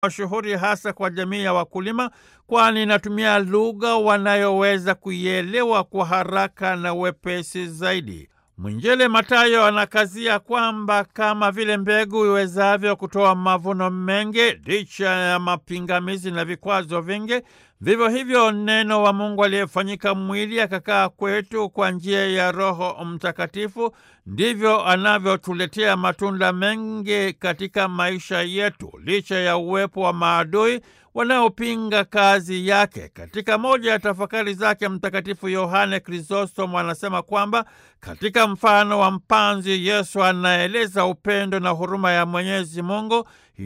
mashuhuri hasa kwa jamii ya wakulima, kwani inatumia lugha wanayoweza kuielewa kwa haraka na wepesi zaidi. Mwinjili Mathayo anakazia kwamba kama vile mbegu iwezavyo kutoa mavuno mengi licha ya mapingamizi na vikwazo vingi, vivyo hivyo neno wa Mungu aliyefanyika mwili akakaa kwetu kwa njia ya Roho Mtakatifu ndivyo anavyotuletea matunda mengi katika maisha yetu, licha ya uwepo wa maadui wanaopinga kazi yake. Katika moja ya tafakari zake, Mtakatifu Yohane Krisostomo anasema kwamba katika mfano wa mpanzi, Yesu anaeleza upendo na huruma ya Mwenyezi Mungu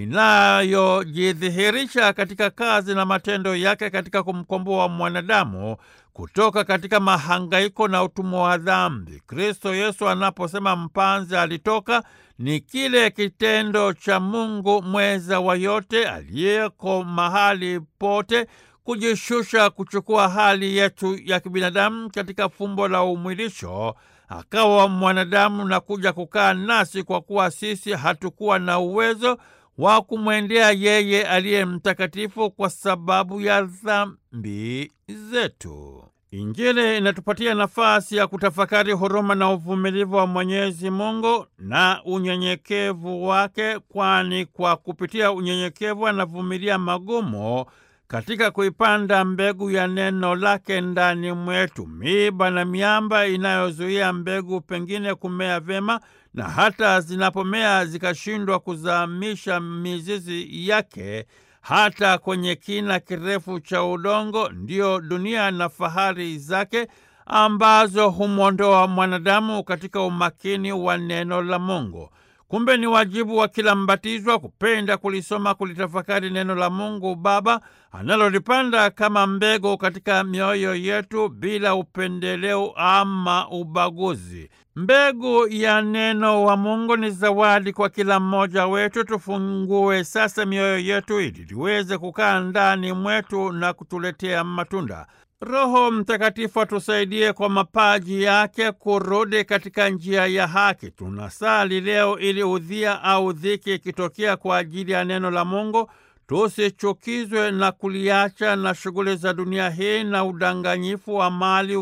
inayojidhihirisha katika kazi na matendo yake katika kumkomboa mwanadamu kutoka katika mahangaiko na utumwa wa dhambi. Kristo Yesu anaposema mpanzi alitoka, ni kile kitendo cha Mungu mweza wa yote aliyeko mahali pote kujishusha, kuchukua hali yetu ya kibinadamu katika fumbo la umwilisho, akawa mwanadamu na kuja kukaa nasi, kwa kuwa sisi hatukuwa na uwezo wa kumwendea yeye aliye mtakatifu kwa sababu ya dhambi zetu. Injili inatupatia nafasi ya kutafakari huruma na uvumilivu wa Mwenyezi Mungu na unyenyekevu wake, kwani kwa kupitia unyenyekevu anavumilia magumu katika kuipanda mbegu ya neno lake ndani mwetu. Miiba na miamba inayozuia mbegu pengine kumea vyema, na hata zinapomea zikashindwa kuzamisha mizizi yake hata kwenye kina kirefu cha udongo, ndiyo dunia na fahari zake ambazo humwondoa mwanadamu katika umakini wa neno la Mungu. Kumbe ni wajibu wa kila mbatizwa kupenda kulisoma, kulitafakari neno la Mungu Baba analolipanda kama mbegu katika mioyo yetu bila upendeleo ama ubaguzi. Mbegu ya neno wa Mungu ni zawadi kwa kila mmoja wetu. Tufungue sasa mioyo yetu ili liweze kukaa ndani mwetu na kutuletea matunda. Roho Mtakatifu atusaidie kwa mapaji yake kurudi katika njia ya haki. Tunasali leo ili udhia au dhiki ikitokea kwa ajili ya neno la Mungu tusichukizwe na kuliacha na shughuli za dunia hii na udanganyifu wa mali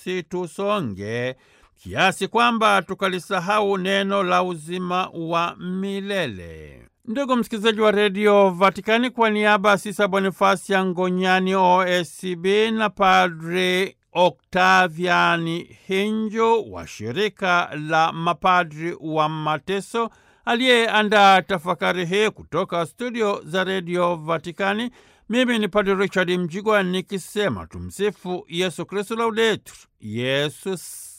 usitusonge kiasi kwamba tukalisahau neno la uzima wa milele. Ndugu msikilizaji wa redio Vatikani, kwa niaba ya Sisa Bonifasi ya Ngonyani OSCB na Padri Oktaviani Hinjo wa shirika la mapadri wa mateso aliyeandaa tafakari hii kutoka studio za redio Vatikani, mimi ni Padri Richard Mjigwa nikisema tumsifu Yesu Kristu, laudetur Yesus